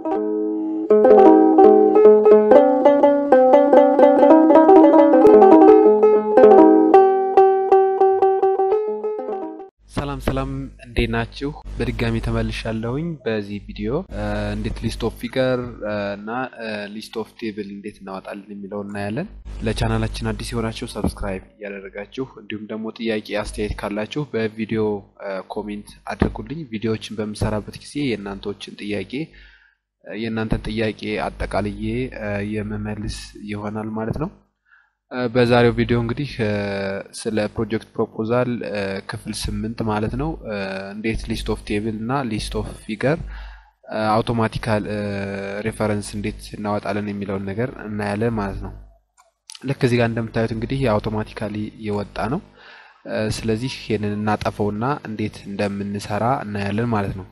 ሰላም ሰላም እንዴት ናችሁ? በድጋሚ ተመልሻለሁኝ። በዚህ ቪዲዮ እንዴት ሊስት ኦፍ ፊገር እና ሊስት ኦፍ ቴብል እንዴት እናወጣለን የሚለው እናያለን። ለቻናላችን አዲስ የሆናችሁ ሰብስክራይብ እያደረጋችሁ እንዲሁም ደግሞ ጥያቄ አስተያየት ካላችሁ በቪዲዮ ኮሜንት አድርጉልኝ። ቪዲዮዎችን በምሰራበት ጊዜ የእናንተዎችን ጥያቄ የእናንተን ጥያቄ አጠቃልዬ የመመልስ ይሆናል ማለት ነው። በዛሬው ቪዲዮ እንግዲህ ስለ ፕሮጀክት ፕሮፖዛል ክፍል ስምንት ማለት ነው እንዴት ሊስት ኦፍ ቴብል እና ሊስት ኦፍ ፊገር አውቶማቲካል ሬፈረንስ እንዴት እናወጣለን የሚለውን ነገር እናያለን ማለት ነው። ልክ እዚህ ጋር እንደምታዩት እንግዲህ የአውቶማቲካሊ የወጣ ነው። ስለዚህ ይህንን እናጠፈውና እንዴት እንደምንሰራ እናያለን ማለት ነው።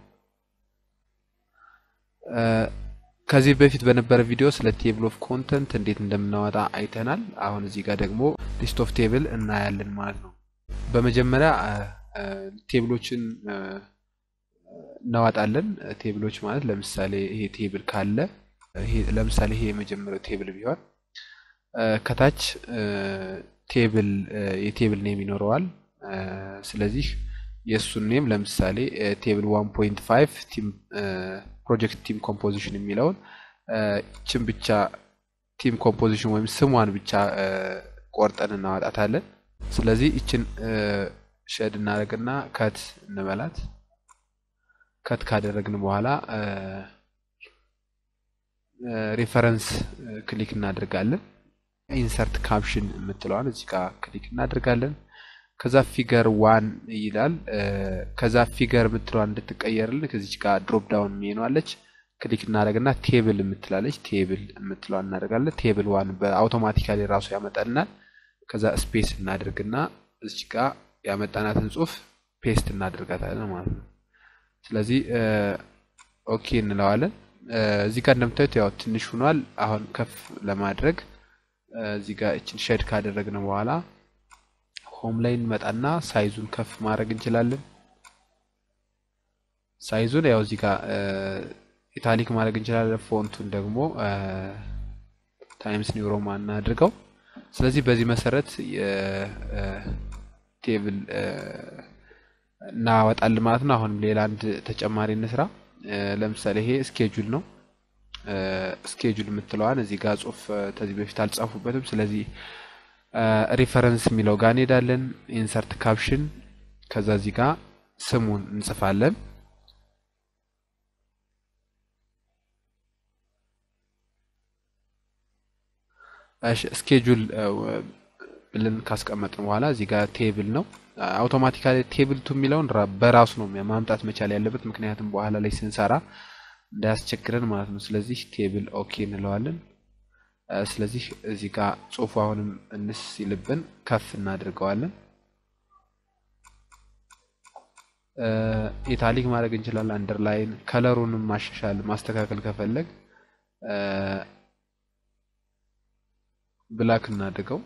ከዚህ በፊት በነበረ ቪዲዮ ስለ ቴብል ኦፍ ኮንተንት እንዴት እንደምናወጣ አይተናል። አሁን እዚህ ጋር ደግሞ ሊስት ኦፍ ቴብል እናያለን ማለት ነው። በመጀመሪያ ቴብሎችን እናወጣለን። ቴብሎች ማለት ለምሳሌ ይሄ ቴብል ካለ ለምሳሌ ይሄ የመጀመሪያው ቴብል ቢሆን ከታች ቴብል የቴብል ኔም ይኖረዋል። ስለዚህ የእሱን ኔም ለምሳሌ ቴብል ዋን ፖይንት ፋይቭ ቲም ፕሮጀክት ቲም ኮምፖዚሽን የሚለውን ችን ብቻ ቲም ኮምፖዚሽን ወይም ስሟን ብቻ ቆርጠን እናወጣታለን። ስለዚህ ይችን ሸድ እናደርግና ከት እንበላት። ከት ካደረግን በኋላ ሬፈረንስ ክሊክ እናደርጋለን። ኢንሰርት ካፕሽን የምትለዋን እዚህ ጋር ክሊክ እናደርጋለን። ከዛ ፊገር ዋን ይላል። ከዛ ፊገር የምትለዋን እንድትቀየርልን ከዚች ጋር ድሮፕ ዳውን ሜኗለች ክሊክ እናደርግና ቴብል የምትላለች ቴብል የምትለዋን እናደርጋለን። ቴብል ዋን በአውቶማቲካሊ ራሱ ያመጣልናል። ከዛ ስፔስ እናደርግና እዚች ጋር ያመጣናትን ጽሁፍ ፔስት እናደርጋታለን ማለት ነው። ስለዚህ ኦኬ እንለዋለን። እዚህ ጋር እንደምታዩት ያው ትንሽ ሆኗል። አሁን ከፍ ለማድረግ እዚህ ጋር እችን ሼድ ካደረግን በኋላ ሆም ላይ እንመጣና ሳይዙን ከፍ ማድረግ እንችላለን። ሳይዙን ያው እዚህ ጋር ኢታሊክ ማድረግ እንችላለን። ፎንቱን ደግሞ ታይምስ ኒው ሮማን እናድርገው። ስለዚህ በዚህ መሰረት የቴብል እናወጣለን ማለት ነው። አሁንም ሌላ አንድ ተጨማሪ እንስራ። ለምሳሌ ይሄ ስኬጁል ነው። ስኬጁል የምትለዋን እዚህ ጋር ጽሁፍ ከዚህ በፊት አልጻፉበትም። ስለዚህ ሪፈረንስ የሚለው ጋር እንሄዳለን። ኢንሰርት ካፕሽን ከዛ እዚህ ጋር ስሙን እንጽፋለን። ስኬጁል ብለን ካስቀመጥን በኋላ እዚህ ጋር ቴብል ነው። አውቶማቲካሊ ቴብል ቱ የሚለውን በራሱ ነው ማምጣት መቻል ያለበት፣ ምክንያቱም በኋላ ላይ ስንሰራ እንዳያስቸግረን ማለት ነው። ስለዚህ ቴብል ኦኬ እንለዋለን። ስለዚህ እዚህ ጋር ጽሁፉ አሁንም እንስ ሲልብን ከፍ እናድርገዋለን። ኢታሊክ ማድረግ እንችላለን። አንደርላይን ከለሩንም ማሻሻል ማስተካከል ከፈለግ ብላክ እናድርገው።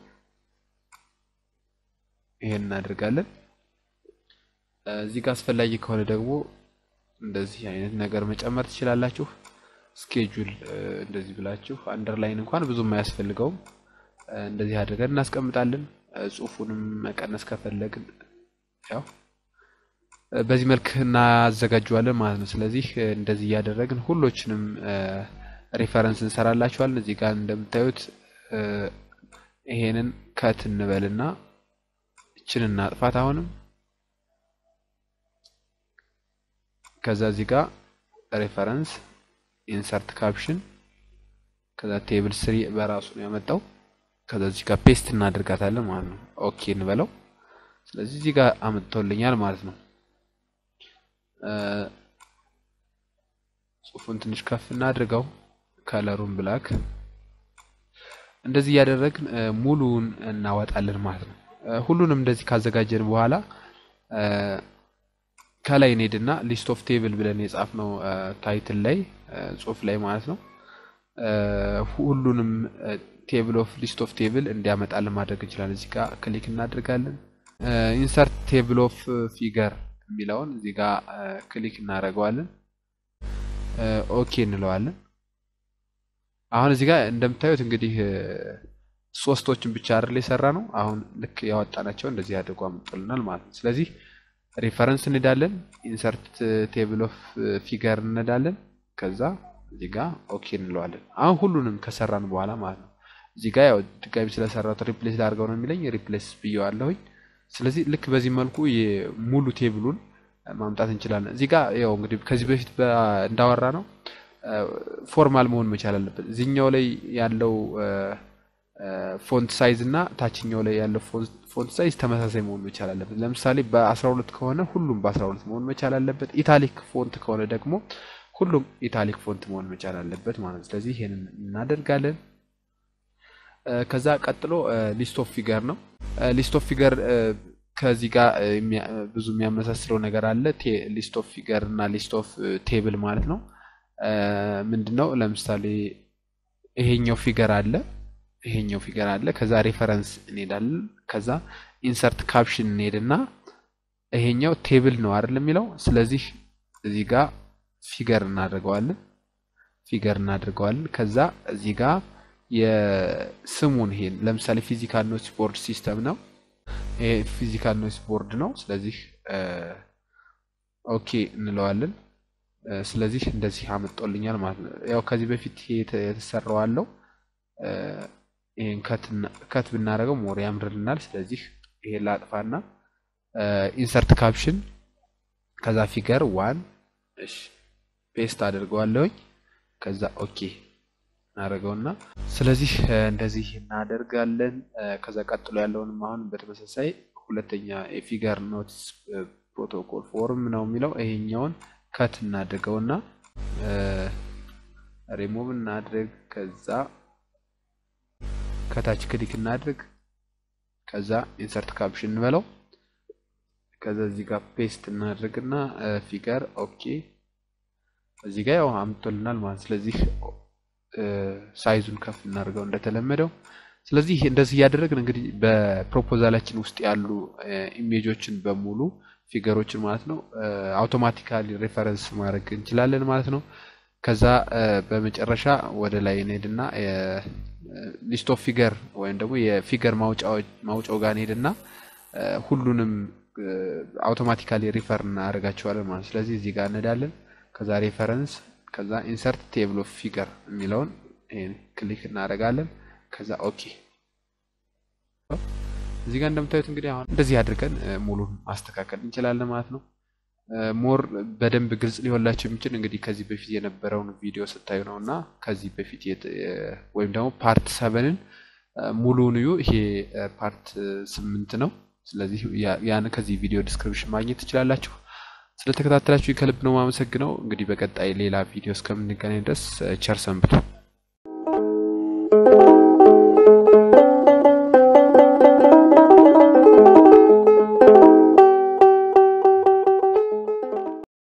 ይሄን እናደርጋለን። እዚህ ጋር አስፈላጊ ከሆነ ደግሞ እንደዚህ አይነት ነገር መጨመር ትችላላችሁ። ስኬጁል እንደዚህ ብላችሁ አንደርላይን እንኳን ብዙም አያስፈልገውም። እንደዚህ አድርገን እናስቀምጣለን። ጽሁፉንም መቀነስ ከፈለግን ያው በዚህ መልክ እናዘጋጀዋለን ማለት ነው። ስለዚህ እንደዚህ እያደረግን ሁሎችንም ሪፈረንስ እንሰራላችኋለን። እዚህ ጋር እንደምታዩት ይሄንን ከት እንበልና እችን እናጥፋት አሁንም ከዛ እዚህ ጋር ሬፈረንስ ኢንሰርት ካፕሽን ከዛ ቴብል ስሪ በራሱ ነው ያመጣው። ከዛ እዚህ ጋር ፔስት እናደርጋታለን ማለት ነው። ኦኬ እንበለው። ስለዚህ እዚህ ጋር አምጥቶልኛል ማለት ነው። ጽሁፉን ትንሽ ከፍ እናድርገው፣ ከለሩን ብላክ። እንደዚህ እያደረግን ሙሉውን እናወጣለን ማለት ነው። ሁሉንም እንደዚህ ካዘጋጀን በኋላ ከላይ እንሄድና ሊስት ኦፍ ቴብል ብለን የጻፍነው ታይትል ላይ ጽሁፍ ላይ ማለት ነው ሁሉንም ቴብል ኦፍ ሊስት ኦፍ ቴብል እንዲያመጣልን ማድረግ እንችላለን። እዚህ ጋር ክሊክ እናደርጋለን። ኢንሰርት ቴብል ኦፍ ፊገር የሚለውን እዚህ ጋር ክሊክ እናደርገዋለን። ኦኬ እንለዋለን። አሁን እዚህ ጋር እንደምታዩት እንግዲህ ሶስቶችን ብቻ አይደል የሰራ ነው። አሁን ልክ ያወጣናቸው እንደዚህ አድርጎ አምጥልናል ማለት ነው። ስለዚህ ሪፈረንስ እንዳለን ኢንሰርት ቴብል ኦፍ ፊገር እንዳለን ከዛ እዚህ ጋር ኦኬ እንለዋለን። አሁን ሁሉንም ከሰራን በኋላ ማለት ነው። እዚህ ጋር ያው ድጋሚ ስለሰራሁት ሪፕሌስ ላድርገው ነው የሚለኝ ሪፕሌስ ብየዋለሁኝ። ስለዚህ ልክ በዚህ መልኩ ሙሉ ቴብሉን ማምጣት እንችላለን። እዚህ ጋር ያው እንግዲህ ከዚህ በፊት እንዳወራ ነው ፎርማል መሆን መቻል አለበት። እዚህኛው ላይ ያለው ፎንት ሳይዝ እና ታችኛው ላይ ያለው ፎንት ሳይዝ ተመሳሳይ መሆን መቻል አለበት። ለምሳሌ በ12 ከሆነ ሁሉም በ12 መሆን መቻል አለበት። ኢታሊክ ፎንት ከሆነ ደግሞ ሁሉም ኢታሊክ ፎንት መሆን መቻል አለበት ማለት ነው። ስለዚህ ይሄንን እናደርጋለን። ከዛ ቀጥሎ ሊስት ኦፍ ፊገር ነው። ሊስት ኦፍ ፊገር ከዚህ ጋር ብዙ የሚያመሳስለው ነገር አለ። ሊስት ኦፍ ፊገር እና ሊስት ኦፍ ቴብል ማለት ነው። ምንድን ነው? ለምሳሌ ይሄኛው ፊገር አለ፣ ይሄኛው ፊገር አለ። ከዛ ሬፈረንስ እንሄዳለን። ከዛ ኢንሰርት ካፕሽን እንሄድና ይሄኛው ቴብል ነው አይደል የሚለው። ስለዚህ እዚህ ጋር ፊገር እናደርገዋለን፣ ፊገር እናደርገዋለን። ከዛ እዚህ ጋር የስሙን ይሄን ለምሳሌ ፊዚካል ኖቲስ ቦርድ ሲስተም ነው። ይሄ ፊዚካል ኖቲስ ቦርድ ነው። ስለዚህ ኦኬ እንለዋለን። ስለዚህ እንደዚህ አመጣልኛል ማለት ነው። ያው ከዚህ በፊት የተሰራው አለው። ይሄን ከት ብናደርገው ሞር ያምርልናል። ስለዚህ ይሄ ላጥፋና ኢንሰርት ካፕሽን ከዛ ፊገር ዋን እሺ ፔስት አድርገዋለሁኝ። ከዛ ኦኬ እናደርገውና ስለዚህ እንደዚህ እናደርጋለን። ከዛ ቀጥሎ ያለውንም አሁን በተመሳሳይ ሁለተኛ የፊገር ኖትስ ፕሮቶኮል ፎርም ነው የሚለው ይሄኛውን ከት እናድርገውና ሪሙቭ እናድርግ። ከዛ ከታች ክሊክ እናድርግ። ከዛ ኢንሰርት ካፕሽን እንበለው። ከዛ እዚህ ጋር ፔስት እናድርግና ፊገር ኦኬ። እዚህ ጋር ያው አምጥቶልናል ማለት ስለዚህ ሳይዙን ከፍ እናድርገው እንደተለመደው። ስለዚህ እንደዚህ እያደረግን እንግዲህ በፕሮፖዛላችን ውስጥ ያሉ ኢሜጆችን በሙሉ ፊገሮችን ማለት ነው አውቶማቲካሊ ሬፈረንስ ማድረግ እንችላለን ማለት ነው። ከዛ በመጨረሻ ወደ ላይ እንሄድና ሊስት ኦፍ ፊገር ወይም ደግሞ የፊገር ማውጫው ጋር እንሄድና ሁሉንም አውቶማቲካሊ ሪፈር እናደርጋቸዋለን ማለት ነው። ስለዚህ እዚህ ጋር እንሄዳለን። ከዛ ሬፈረንስ ከዛ ኢንሰርት ቴብል ኦፍ ፊገር የሚለውን ይሄን ክሊክ እናደርጋለን። ከዛ ኦኬ። እዚህ ጋር እንደምታዩት እንግዲህ አሁን እንደዚህ አድርገን ሙሉን ማስተካከል እንችላለን ማለት ነው። ሞር በደንብ ግልጽ ሊሆንላቸው የሚችል እንግዲህ ከዚህ በፊት የነበረውን ቪዲዮ ስታዩ ነው እና ከዚህ በፊት ወይም ደግሞ ፓርት ሰቨንን ሙሉውን እዩ። ይሄ ፓርት ስምንት ነው። ስለዚህ ያን ከዚህ ቪዲዮ ዲስክሪፕሽን ማግኘት ትችላላችሁ። ስለተከታተላችሁ ከልብ ነው የማመሰግነው። እንግዲህ በቀጣይ ሌላ ቪዲዮ እስከምንገናኝ ድረስ ቸር ሰንብቱ።